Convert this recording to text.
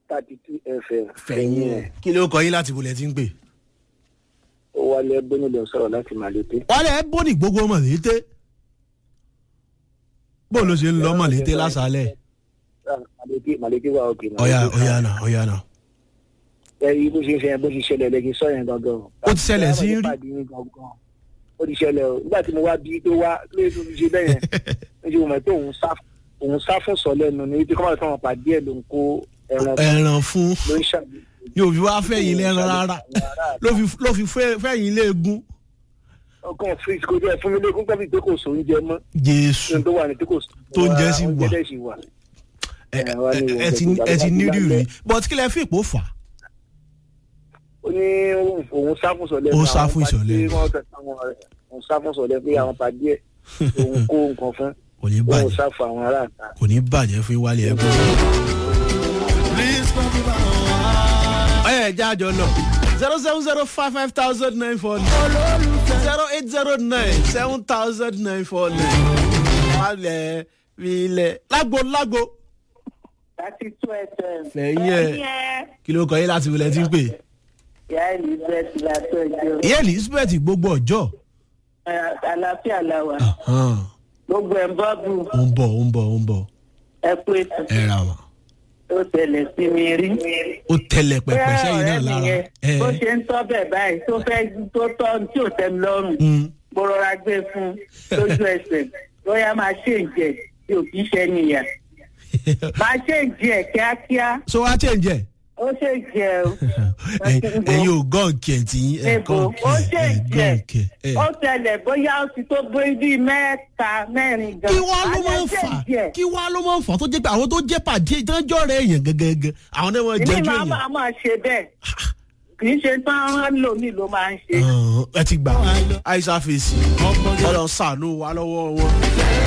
thirty two fm. fẹ̀yìn ẹ̀ kí ló kọ yín láti bolẹ̀ tí ń pè. ó wálé ẹgbẹ́ nílò sọ̀rọ̀ láti màlété. wálé ẹ bó ní gbogbo mọ̀lété bó ló ṣe ń lọ mọ̀lété lásàálẹ̀. màlété màlété wà òkè. ọ̀yà ọ̀yà náà ọ̀yà náà. ẹ yí bó ṣe ń ṣe yẹn bó ṣe ṣẹlẹ̀ lẹ́gìn sọ yẹn gangan. Ó ti ṣẹlẹ̀ sí rí? ó ti ṣẹlẹ̀ o nígbà tí mo wá bí tó wá lóye tó fi ṣe bẹ́ẹ̀ yẹn níṣẹ́ mo mọ̀ pé òun sá òun sá fún sọ lẹ́nu ní ibi kọ́mọ̀ tí wọ́n pàdé ẹ̀ ló ń kó ẹran ẹran fún ló ń ṣàbí. ní òbí wá fẹ̀yìn lẹ́ran rárá ló fi ló fi fẹ́- fẹ̀yìn léegun ọkàn fíìsì kò jẹ́ fún mi lókun pẹ́ bíi pé kò sóun jẹ mọ́ jésù ohun tó wà ní tí kò sóun Tó ń jẹ́ sí wà. oúnjẹ dẹ̀ sì wà. ẹ ẹ wá ní ẹ- ẹ ti ẹ ti ní rírì but kí lẹ fi ìpò fà á. ó ní òun sá fún sọlẹ Ó sá fún ìsọ̀lẹ̀. òun sá fún sọlẹ pé àwọn pàdé ẹ òun kó nǹkan fún kò ní òun bàjẹ́ sá fún àwọn aráàta. kò ní bàjẹ́ fún wálé ẹ̀gbọ́n. ọyọ ẹja àjọ lọ zero seven zero five five thousand nine four nine zero eight zero nine seven thousand nine four nine wálé ilẹ̀ lágbo lágbo láti tú ẹsẹ̀. fẹ̀yìn ẹ̀ kí ló kọ yín láti wọlé tí ń pè. ìyá elizabeth látọjọ ìyá elizabeth gbogbo ọjọ́ àlàáfíà làwà hàn, gbogbo ẹ̀ ń bọ́ọ̀bù ó ń bọ̀ ó ń bọ̀ ó ń bọ̀ ẹ kú ètò ẹ ra wọn. tó tẹ̀lẹ̀ sí mi rí. ó tẹlẹ pẹpẹ sẹ́yìn náà ọ̀rẹ́ mi lára. yẹn ẹ bó ṣe ń tọ́ bẹ̀ báyìí tó fẹ́ tó tọ́ tí ò tẹ́ mi lọ́rùn Mm. mo rọra gbé fún un lójú ẹsẹ̀ bóyá máa ṣe ń jẹ tí ò kí ṣe nìyà máa ṣe ń jẹ kíákíá so wá change ẹ. ó ṣe ń jẹ o. ẹyin ò gọ́ǹkì ẹ̀ tí ẹ̀ Ebo, gọ́ǹkì ó ẹ̀ ṣe ẹ̀ ń jẹ gọ́ǹkì ẹ̀. ó tẹlẹ̀ bóyá ó ti tó bóyá bíi mẹ́ta mẹ́rin gan. kí wá ló máa ń Alẹ́ ṣe fà ń jẹ. kí wá ló máa ń fà tó jẹ́ pé àwọn tó jẹ́ pàdé ìtọ́jọ́ rẹ̀ èèyàn gẹ́gẹ́gẹ́ àwọn náà wọ́n èmi jẹ́jú máa èèyàn. máa máa ṣe bẹ́ẹ̀ kì í ṣe tán rán lómi ló máa ń ṣe. Ọ̀hún, ẹ ti gbà àìsàn fèsì ọlọ́run ṣàánú wa lọ́wọ́ wọn.